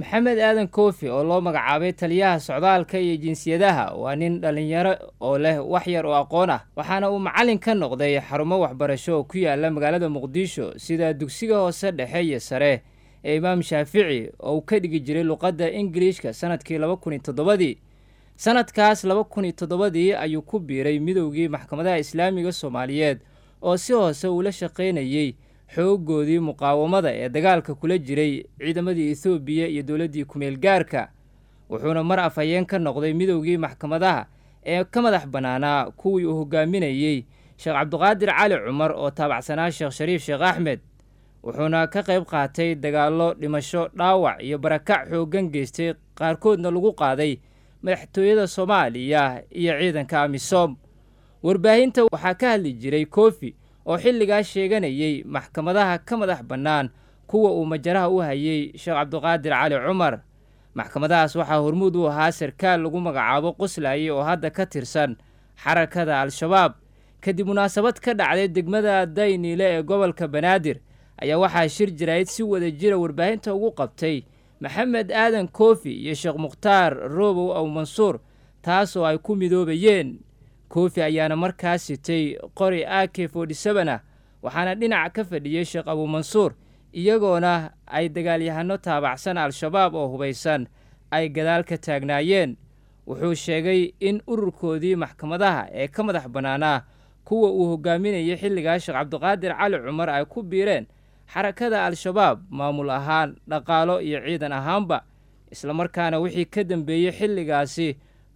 maxamed aadan koofi oo loo magacaabay taliyaha socdaalka iyo jinsiyadaha waa nin dhallinyaro oo leh wax yar oo aqoon ah waxaana uu macallin ka noqday xarumo waxbarasho oo ku yaala magaalada muqdisho sida dugsiga hoose dhexe iyo sare ee imaam shaafici oo uu ka dhigi jiray luqadda ingiliishka sanadkii laba kun iyo toddobadii sanadkaas laba kun iyo toddobadii ayuu ku biiray midowgii maxkamadaha islaamiga soomaaliyeed oo si hoose uula shaqaynayey xoogoodii muqaawamada ee dagaalka kula jiray ciidamadii ethoobiya iyo dowladdii kumeel gaarka wuxuuna mar afhayeen ka noqday midowgii maxkamadaha ee ka madax bannaanaa kuwii uu hogaaminayey sheekh cabdiqaadir cali cumar oo taabacsanaa sheekh shariif sheekh axmed wuxuuna ka qayb qaatay dagaallo dhimasho dhaawac iyo barakac xooggan geystay qaarkoodna lagu qaaday madaxtooyada soomaaliya iyo ciidanka amisom warbaahinta waxaa ka hadli jiray koofi oo xilligaas sheeganayay maxkamadaha ka madax bannaan kuwa uu majaraha u hayay sheekh cabdiqaadir cali cumar maxkamadahaas waxaa hormuud u ahaa sarkaal lagu magacaabo qoslaaye oo hadda ka tirsan xarakada al-shabaab kadib munaasabad ka dhacday degmada dayniile ee gobolka banaadir ayaa waxaa shir jirayd si wada jira warbaahinta ugu qabtay maxamed aadan koofi iyo sheekh mukhtaar roobow aw mansuur taas oo ay ku midoobayeen koofi ayaana markaas sitay qori a k forty seven ah waxaana dhinac ka fadhiyey sheekh abuumansuur iyagoona ay dagaalyahano taabacsan al-shabaab oo hubaysan ay gadaal ka taagnaayeen wuxuu sheegay in ururkoodii maxkamadaha ee ka madax bannaanaa kuwa uu hogaaminayay xilligaas sheekh cabdiqaadir cali cumar ay ku biireen xarakada al-shabaab maamul ahaan dhaqaalo iyo ciidan ahaanba islamarkaana wixii ka dambeeyey xilligaasi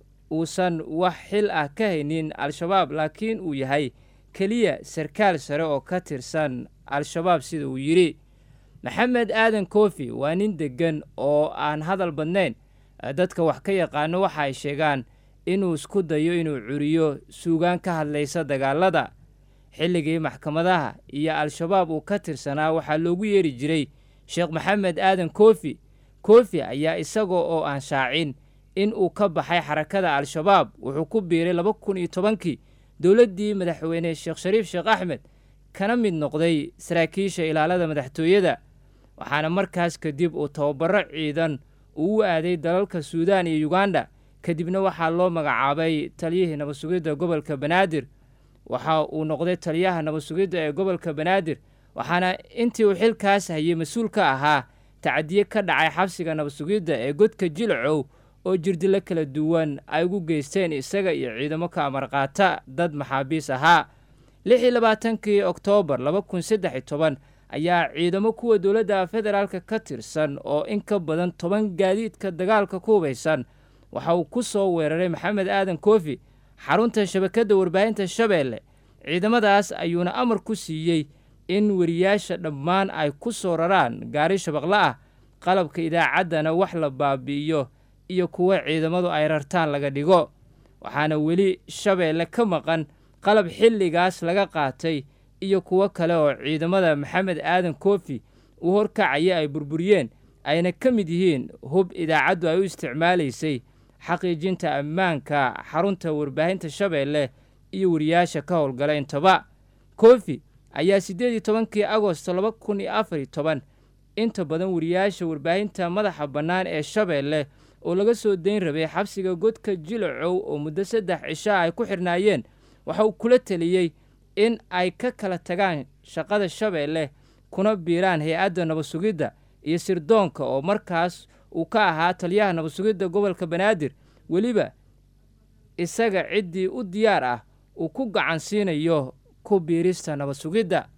uusan wax xil ah ka haynin al-shabaab laakiin uu yahay keliya sarkaal sare oo ka tirsan al-shabaab sida uu yidhi maxamed aadan koofi waa nin deggan oo aan hadal badnayn dadka wax ka yaqaano waxa ay sheegaan inuu isku dayo inuu curiyo suugaan ka hadlaysa dagaalada xilligii maxkamadaha iyo al-shabaab uu ka tirsanaa waxaa loogu yeeri jiray sheekh maxamed aadan koofi koofi ayaa isagoo oo aan shaacin in uu ka baxay xarakada al-shabaab wuxuu ku biiray laba kun iyo tobankii dowladdii madaxweyne sheekh shariif sheekh axmed kana mid noqday saraakiisha ilaalada madaxtooyada waxaana markaas kadib uu tababaro ciidan uu u aaday dalalka suudaan iyo yuganda kadibna waxaa loo magacaabay taliyihii nabad sugidda gobolka banaadir waxa uu noqday taliyaha nabad sugidda ee gobolka banaadir waxaana intii uu xilkaas hayay mas-uul ka ahaa tacadiye ka dhacay xabsiga nabad sugidda ee godka jilcow oo jirdilo kala duwan ay ugu geysteen isaga iyo ciidamo ka amarqaata dad maxaabiis ahaa lix iyo labaatankii oktoobar laba kun saddex iyo toban ayaa ciidamo kuwa dowladda federaalka ka tirsan oo in ka badan toban gaadiidka dagaalka ku hubaysan waxa uu ku soo weeraray maxamed aadan koofi xarunta shabakadda warbaahinta shabeelle ciidamadaas ayuuna amar ku siiyey in weriyaasha dhammaan ay ku soo raraan gaari shabaqla ah qalabka idaacaddana wax la baabi'iyo iyo kuwo ciidamadu ay rartaan laga dhigo waxaana weli shabeelle ka maqan qalab xilligaas laga qaatay iyo kuwo kale oo ciidamada maxamed aadan koofi uu horkacaya ay burburiyeen ayna ka mid yihiin hub idaacaddu ay u isticmaalaysay xaqiijinta ammaanka xarunta warbaahinta shabeelle iyo wariyaasha ka howlgala intaba koofi ayaa siddeed iyo tobankii agosto laba kun iyo afar iyo toban inta badan wariyaasha warbaahinta madaxa bannaan ee shabeelle oo laga soo dayn rabay xabsiga godka jilacow oo muddo saddex cishaa ay ku xirnaayeen waxa uu kula teliyey in ay ka kala tagaan shaqada shabeelle kuna biiraan hay-adda nabad sugidda iyo sirdoonka oo markaas uu ka ahaa taliyaha nabad sugidda gobolka banaadir weliba isaga ciddii u diyaar ah uu ku gacan siinayo ku biirista nabad sugidda